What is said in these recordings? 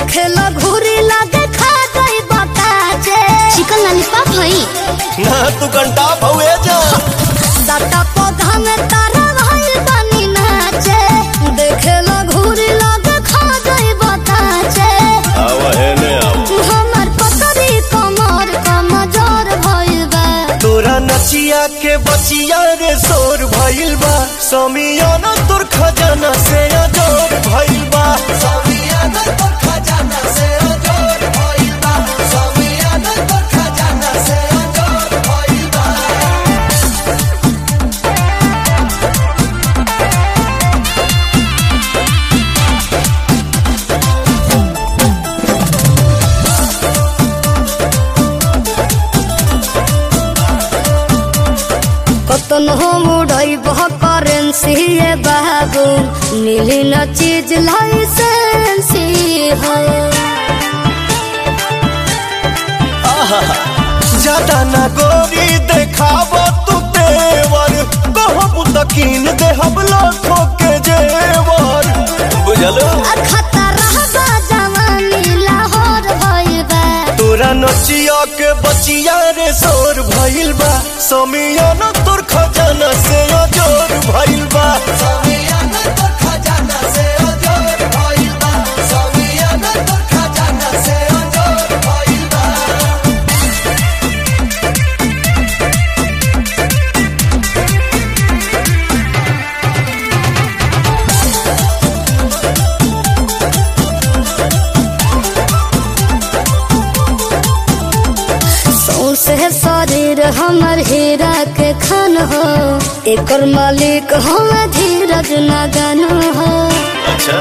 देखे लो घूरी लगे खा गई बताजे चिकन लॉलीपॉप हई ना तू घंटा भवे जा दाता पौधा में तारा भाई बनी नाचे देखे लो घूरी लगे खा गई बताजे आव है ने आव हमर पतरी कमर कमजोर भइल बा तोरा नचिया के बचिया रे शोर भइल बा समियाना तोर खजाना से अजोर भइल बा समियाना तोर खजाना से अजोर भइल बा समियाना तोर खजाना से अजोर भइल बा कतन हो मुड़ई बह करेंसी ये बाबू नीली न चीज लाइसेंसी है ज्यादा ना गोरी देखाब तू तेवर कहब तकीन देहब लाखों के जेवर बुझलो खतरा बा जवानी लाहौर भइल बा तोरा नचिया के बचिया रे शोर भइल बा समियाना तोर खजाना से अजोर भइल बा समियाना तोर खजाना से अजोर भइल बा समियाना तोर खजाना से अजोर भइल बा सौसे शरीर हमर हीरा के खान हो एकर मालिक हम धीरज नगन हो अच्छा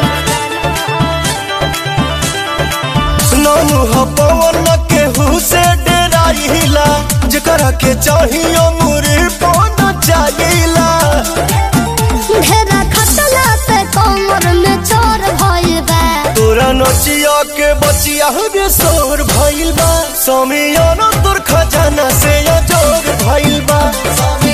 नाम ह पवन केहू से डेराइला जेकरा के चाहिए मुरी पन चाहिला ढेरा खटला पे कमर में चोर भइल बा तोरा नचिया के बचिया रे शोर भइल बा समियाना तोर खजाना से अजोर भइल बा समियाना